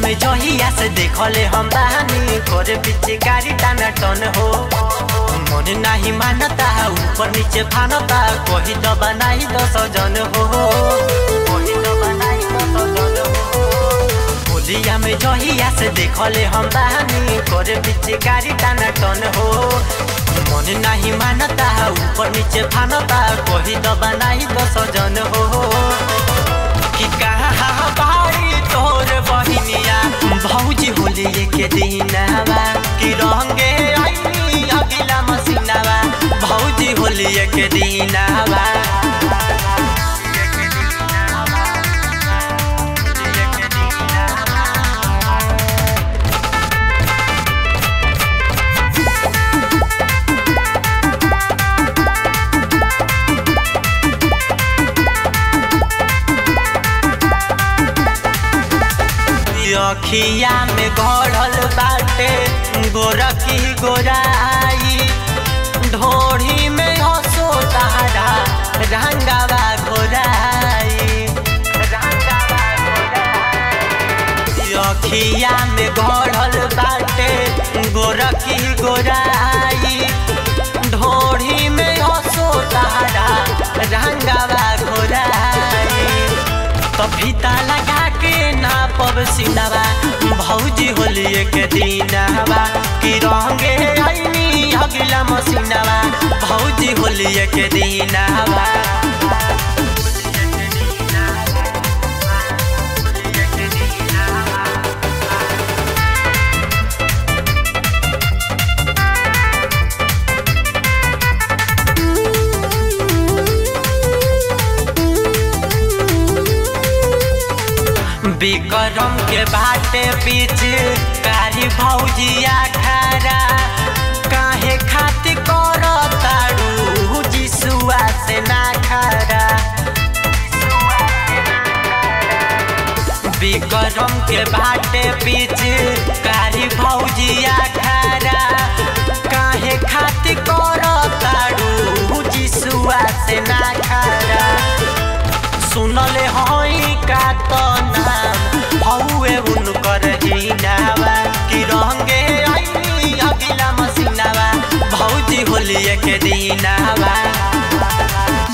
में जहिया से देखले हम बानी करे पीछे गाड़ी टाना टन हो मन नाही मानता ऊपर नीचे फानता कही तो बनाई दस जन हो कही तो बनाई दस जन हो होलिया में जहिया से देखले हम बानी करे पीछे गाड़ी टाना टन हो मन नाही मानता ऊपर नीचे फानता कही तो बनाई दस जन हो कि कहाँ बारी तोर बहिनिया भौजी होली के दिनवा कि रंगे आईनी अगिला मसीनावा भौजी होली के दिनवा अखिया में गढ़ल बाटे गोरखी गोराई ढोढ़ी में हसो तारा रंगावा घोराई रंगावा घोराई अखिया में गढ़ल बाटे गोरखी गोराई ढोढ़ी में हसो तारा रंगावा घोराई तो फीता लगा के नापब सिनावा भौजी होली के दिनवा कि रंगे आईनी अगिला मसीनावा भौजी होली के दिनवा विक्रम के बाटे बीच कारी भौजिया खारा काहे खाती कर तारू जिसुआ से ना खारा विक्रम के बाटे बीच कारी भौजिया खारा काहे खाती कर तारू जिसुआ से ना खारा सुनले हई का तो नाम हौए उनकर हिनावा कि रंगे आईनी अगिला मसीनावा भौजी होली के दिनावा